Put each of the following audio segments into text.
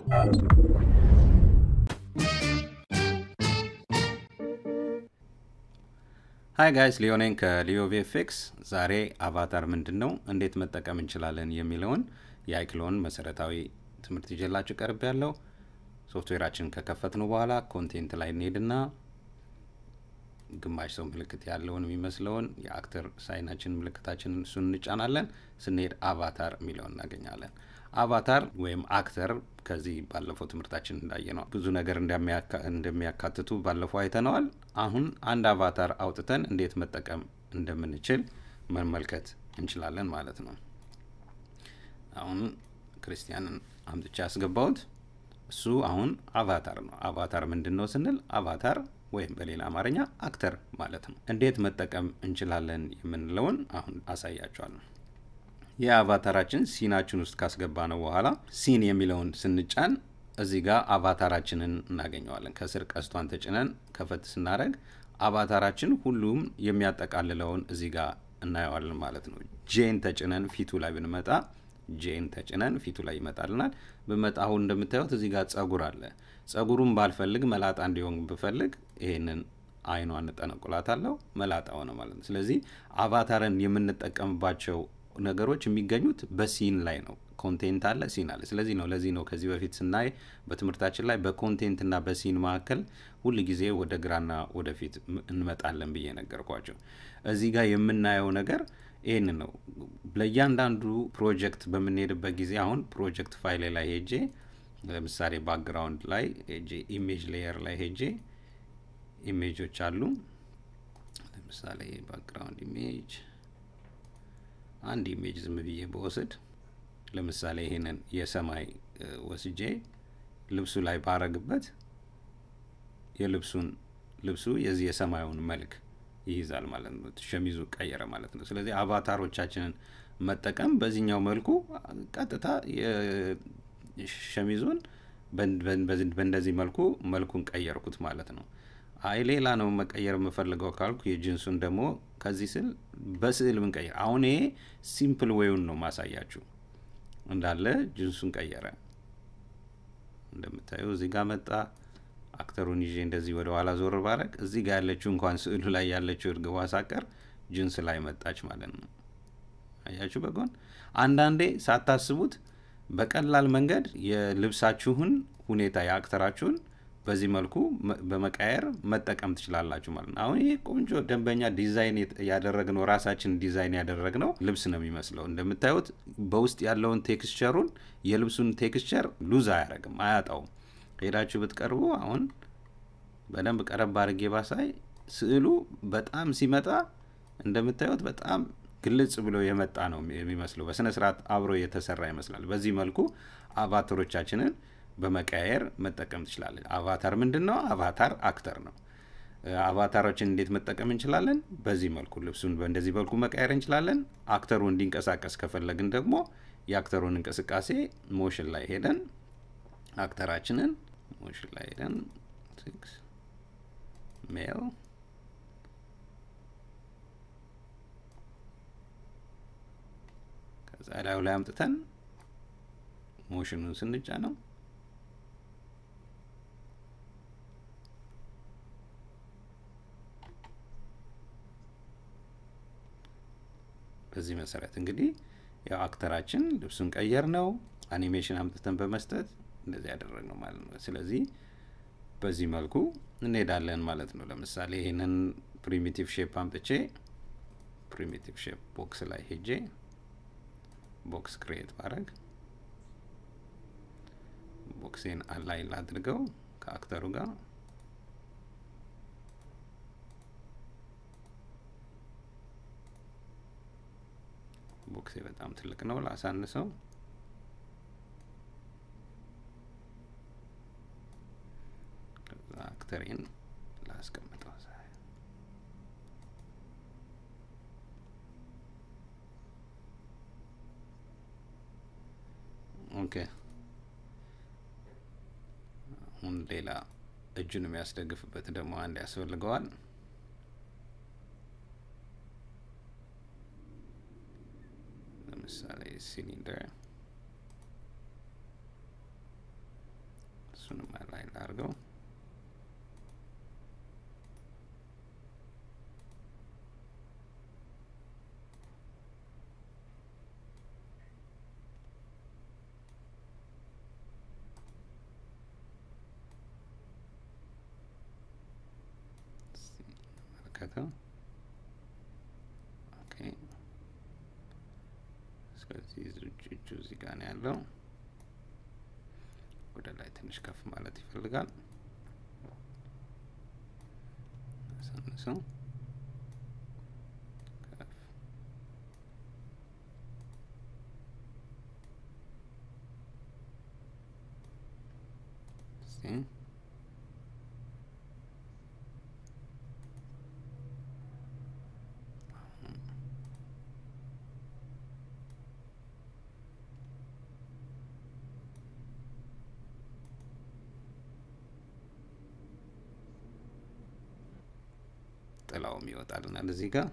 ሀይ ጋይስ ሊዮኔን ከሊዮ ቪኤፍኤክስ ዛሬ አቫታር ምንድን ነው እንዴት መጠቀም እንችላለን የሚለውን የአይክሎን መሰረታዊ ትምህርት ይዤላችሁ ቀርብ ያለው ሶፍትዌራችንን ከከፈትነው በኋላ ኮንቴንት ላይ እንሄድና ግማሽ ሰው ምልክት ያለውን የሚመስለውን የአክተር ሳይናችን ምልክታችንን እሱን እንጫናለን ስንሄድ አቫታር የሚለውን እናገኛለን አቫታር ወይም አክተር ከዚህ ባለፈው ትምህርታችን እንዳየ ነው ብዙ ነገር እንደሚያካትቱ ባለፈው አይተነዋል አሁን አንድ አቫታር አውጥተን እንዴት መጠቀም እንደምንችል መመልከት እንችላለን ማለት ነው አሁን ክርስቲያንን አምጥቻ ያስገባውት እሱ አሁን አቫታር ነው አቫታር ምንድን ነው ስንል አቫታር ወይም በሌላ አማርኛ አክተር ማለት ነው እንዴት መጠቀም እንችላለን የምንለውን አሁን አሳያቸዋለሁ የአቫታራችን ሲናችን ውስጥ ካስገባ ነው በኋላ ሲን የሚለውን ስንጫን እዚህ ጋር አቫታራችንን እናገኘዋለን ከስር ቀስቷን ተጭነን ከፈት ስናደረግ አቫታራችን ሁሉም የሚያጠቃልለውን እዚህ ጋር እናየዋለን ማለት ነው ጄን ተጭነን ፊቱ ላይ ብንመጣ ጄን ተጭነን ፊቱ ላይ ይመጣልናል ብመጣ አሁን እንደምታዩት እዚህ ጋር ጸጉር አለ ጸጉሩን ባልፈልግ መላጣ እንዲሆን ብፈልግ ይሄንን አይኗን እንጠነቁላታለሁ መላጣ ሆነ ማለት ነው ስለዚህ አቫታርን የምንጠቀምባቸው ነገሮች የሚገኙት በሲን ላይ ነው ኮንቴንት አለ ሲን አለ ስለዚህ ነው ለዚህ ነው ከዚህ በፊት ስናይ በትምህርታችን ላይ በኮንቴንት ና በሲን መካከል ሁል ጊዜ ወደ ግራና ወደፊት እንመጣለን ብዬ ነገርኳቸው እዚህ ጋር የምናየው ነገር ይህን ነው ለእያንዳንዱ ፕሮጀክት በምንሄድበት ጊዜ አሁን ፕሮጀክት ፋይል ላይ ሄጄ ለምሳሌ ባክግራውንድ ላይ ሄጄ ኢሜጅ ሌየር ላይ ሄጄ ኢሜጆች አሉ ለምሳሌ ባክግራውንድ ኢሜጅ አንድ ኢሜጅ ዝም ብዬ በወስድ ለምሳሌ ይሄንን የሰማይ ወስጄ ልብሱ ላይ ባረግበት የልብሱን ልብሱ የዚህ የሰማዩን መልክ ይይዛል ማለት ነው ሸሚዙ ቀየረ ማለት ነው ስለዚህ አቫታሮቻችንን መጠቀም በዚህኛው መልኩ ቀጥታ ሸሚዙን በእንደዚህ መልኩ መልኩን ቀየርኩት ማለት ነው አይ ሌላ ነው መቀየር የምፈልገው ካልኩ የጅንሱን ደግሞ ከዚህ ስል በስዕል ብንቀይር አሁን ይሄ ሲምፕል ዌውን ነው ማሳያችሁ እንዳለ ጅንሱን ቀየረ እንደምታዩ እዚህ ጋር መጣ አክተሩን ይዤ እንደዚህ ወደ ኋላ ዞር ባረግ እዚህ ጋር ያለችው እንኳን ስዕሉ ላይ ያለችው እርግቧ ሳቀር ጅንስ ላይ መጣች ማለት ነው አያችሁ በጎን አንዳንዴ ሳታስቡት በቀላል መንገድ የልብሳችሁን ሁኔታ የአክተራችሁን በዚህ መልኩ በመቃየር መጠቀም ትችላላችሁ ማለት ነው አሁን ይሄ ቆንጆ ደንበኛ ዲዛይን ያደረግነው ራሳችን ዲዛይን ያደረግነው ልብስ ነው የሚመስለው እንደምታዩት በውስጥ ያለውን ቴክስቸሩን የልብሱን ቴክስቸር ሉዝ አያደረግም አያጣውም ሄዳችሁ ብትቀርቡ አሁን በደንብ ቀረብ አድርጌ ባሳይ ስዕሉ በጣም ሲመጣ እንደምታዩት በጣም ግልጽ ብሎ የመጣ ነው የሚመስለው በስነ ስርዓት አብሮ የተሰራ ይመስላል በዚህ መልኩ አቫተሮቻችንን በመቀያየር መጠቀም ትችላለን አቫታር ምንድን ነው አቫታር አክተር ነው አቫታሮችን እንዴት መጠቀም እንችላለን በዚህ መልኩ ልብሱን በእንደዚህ መልኩ መቀየር እንችላለን አክተሩ እንዲንቀሳቀስ ከፈለግን ደግሞ የአክተሩን እንቅስቃሴ ሞሽን ላይ ሄደን አክተራችንን ሞሽን ላይ ሄደን ሜል ከዛ ላዩ ላይ አምጥተን ሞሽኑን ስንጫ ነው በዚህ መሰረት እንግዲህ ያው አክተራችን ልብሱን ቀየር ነው አኒሜሽን አምጥተን በመስጠት እንደዚህ ያደረግ ነው ማለት ነው ስለዚህ በዚህ መልኩ እንሄዳለን ማለት ነው ለምሳሌ ይህንን ፕሪሚቲቭ ሼፕ አምጥቼ ፕሪሚቲቭ ሼፕ ቦክስ ላይ ሄጄ ቦክስ ክሬት ባረግ ቦክሴን አላይ ላድርገው ከአክተሩ ጋር ቦክሴ በጣም ትልቅ ነው ላሳንሰው ከዛ አክተሬን ላስቀምጠው ኦኬ አሁን ሌላ እጁን የሚያስደግፍበት ደግሞ አንድ ያስፈልገዋል ለምሳሌ ሲሊንደር እሱንም ላይ ላርገው። መለከተው ኦኬ። ስለዚህ እጁ እዚህ ጋር ነው ያለው። ወደ ላይ ትንሽ ከፍ ማለት ይፈልጋል። አሳንሰው ከፍ እስቲ ጥላውም ይወጣልናል እዚህ ጋር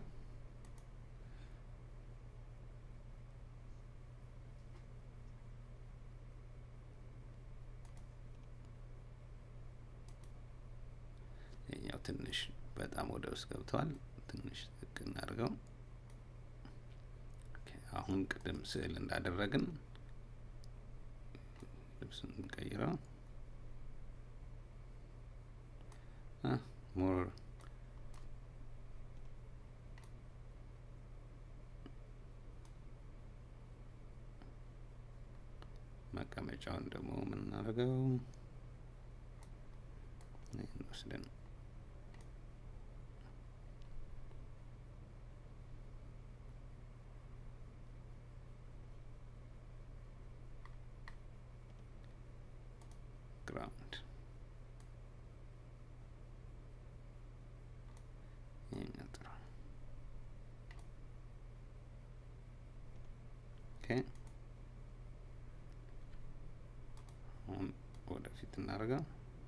ይኛው ትንሽ በጣም ወደ ውስጥ ገብተዋል። ትንሽ ዝቅ እናድርገው። አሁን ቅድም ስዕል እንዳደረግን ልብሱን እንቀይረው ሞር መቀመጫውን ደግሞ የምናደርገው ይህን ወስደን ግራውንድ ይህኛው ጥሩ ኦኬ አሁን ወደፊት እናደርገው።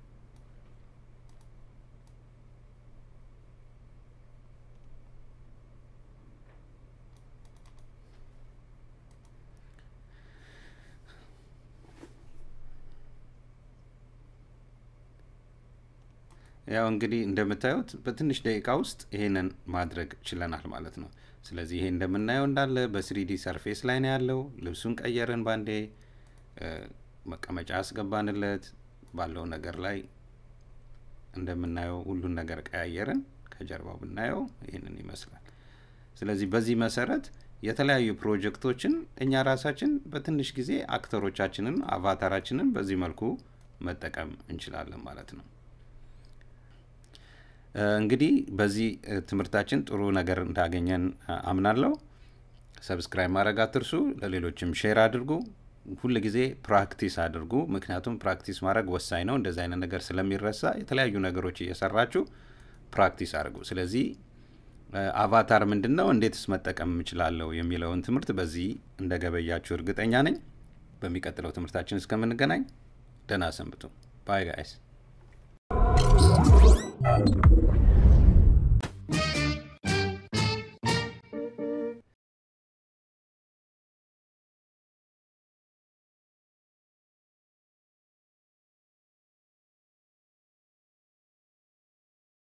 ያው እንግዲህ እንደምታዩት በትንሽ ደቂቃ ውስጥ ይሄንን ማድረግ ችለናል ማለት ነው። ስለዚህ ይሄ እንደምናየው እንዳለ በስሪዲ ሰርፌስ ላይ ነው ያለው። ልብሱን ቀየርን ባንዴ መቀመጫ ያስገባንለት ባለው ነገር ላይ እንደምናየው ሁሉን ነገር ቀያየርን። ከጀርባው ብናየው ይህንን ይመስላል። ስለዚህ በዚህ መሰረት የተለያዩ ፕሮጀክቶችን እኛ ራሳችን በትንሽ ጊዜ አክተሮቻችንን አቫታራችንን በዚህ መልኩ መጠቀም እንችላለን ማለት ነው። እንግዲህ በዚህ ትምህርታችን ጥሩ ነገር እንዳገኘን አምናለሁ። ሰብስክራይብ ማድረግ አትርሱ። ለሌሎችም ሼር አድርጉ። ሁል ጊዜ ፕራክቲስ አድርጉ። ምክንያቱም ፕራክቲስ ማድረግ ወሳኝ ነው። እንደዚህ አይነት ነገር ስለሚረሳ የተለያዩ ነገሮች እየሰራችሁ ፕራክቲስ አድርጉ። ስለዚህ አቫታር ምንድን ነው፣ እንዴትስ መጠቀም እችላለሁ የሚለውን ትምህርት በዚህ እንደገበያችሁ እርግጠኛ ነኝ። በሚቀጥለው ትምህርታችን እስከምንገናኝ ደህና ሰንብቱ። ባይ ጋይስ